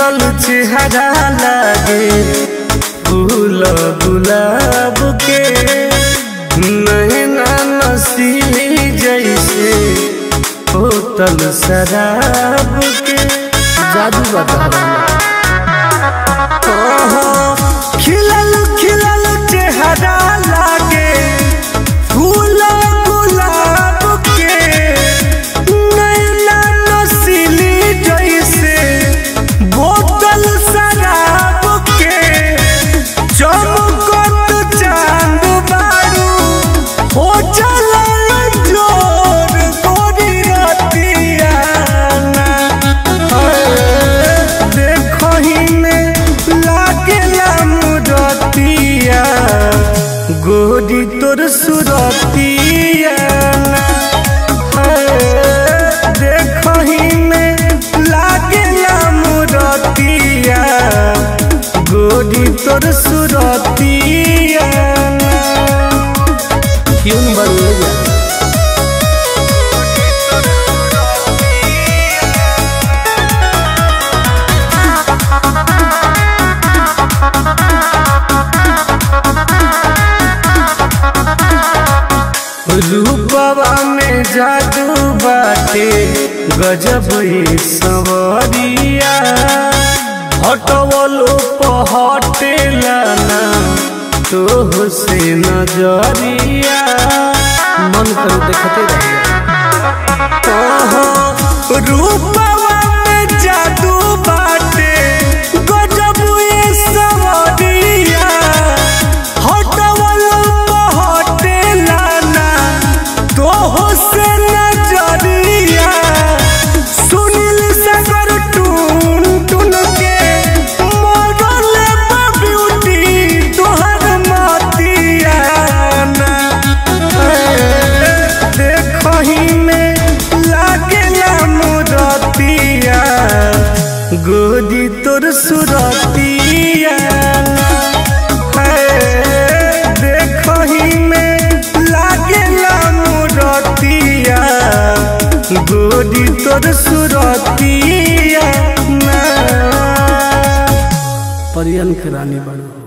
खिलल चेहरा लागे फूल गुलाब के नैना नसीली जैसे होतल शराब के जादू बता ओहो, खिलल खिलल चेहरा लागे फूल गुलाब के नैना नसीली जैसे बोतल शराब के चमकत चांद बारू हो चलल जोर गोरी रतियाना देखही में लागेला मुरतिया गोरी तोर सुरतिया देखही में लागेला मुरतिया गोरी तोर सुरतिया क्यों नहीं बन जा रूपवा में जादू बाटे गजब ही सवरिया हटवलो पहटेला ना तो से नजरिया मन करो देखते रहिए ओहो, रूपवा में जादू बाटे गजब ही सवरिया हटवलो पहटेला ना तो से नजरिया सुनील सागर टून टून के मरल बा ब्यूटी तोहर मतिया ना देखही में लागेला मुरतिया गोदी तोर सुरतिया देखही में लागेला मुरतिया गोदी तोर सुरतिया परियन के रानी बनो